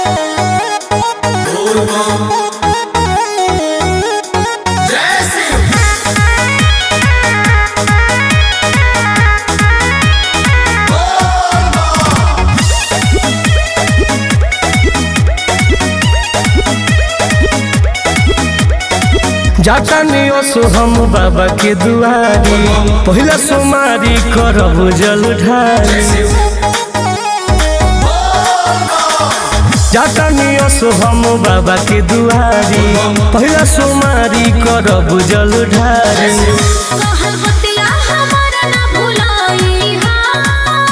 जातानी ओसो हम बाबा के दुआरी पहिला सोमारी करब जल ढारी जातानी ओसो हम बाबा के दुआरी पहिला सोमारी करब जल ढारी कहल बतिया हमारा ना भुलाई हा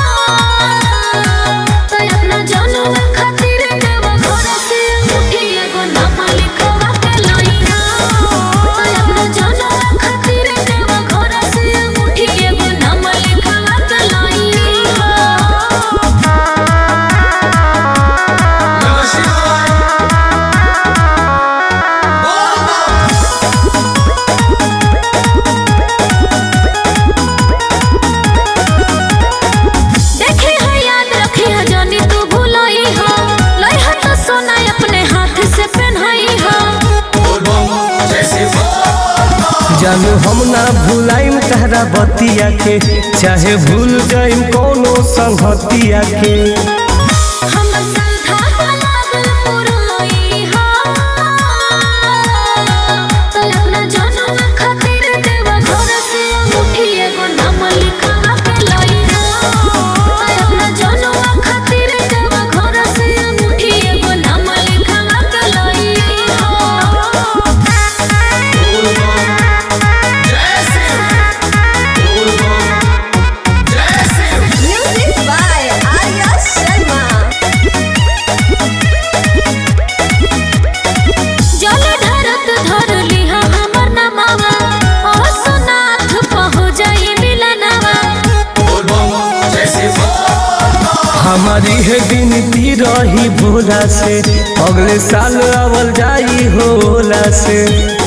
तो अपना जनम खातिर देव घर से मुठी एगो नाम लिखवा के लाई हा तो अपना जनम खातिर देव घर से मुठी एगो नाम लिखवा के लाई हा देखे है याद रखी है जानी तू भूलाई हो लई है तो सोना अपने हाथ से पहनाई हो जानू हम ना भुलाइम तहरा बतिया के चाहे भूल जाइम कोनो संगतिया के हम संधा लागल पुरई हो तो अपना जनम खातिर देव घर से मुठी एगो नाम लिखवा के लाई हो तो अपना जनम खातिर देव घर से मुठी एगो नाम लिखवा के लाई हो Music by Arya Sharma. जल ढरत धर लिहा हमर नमावा ओ सोनाथ पहो जाई मिलनवा हमारी है बिनती रही भोला से अगले साल आवल जाई होला से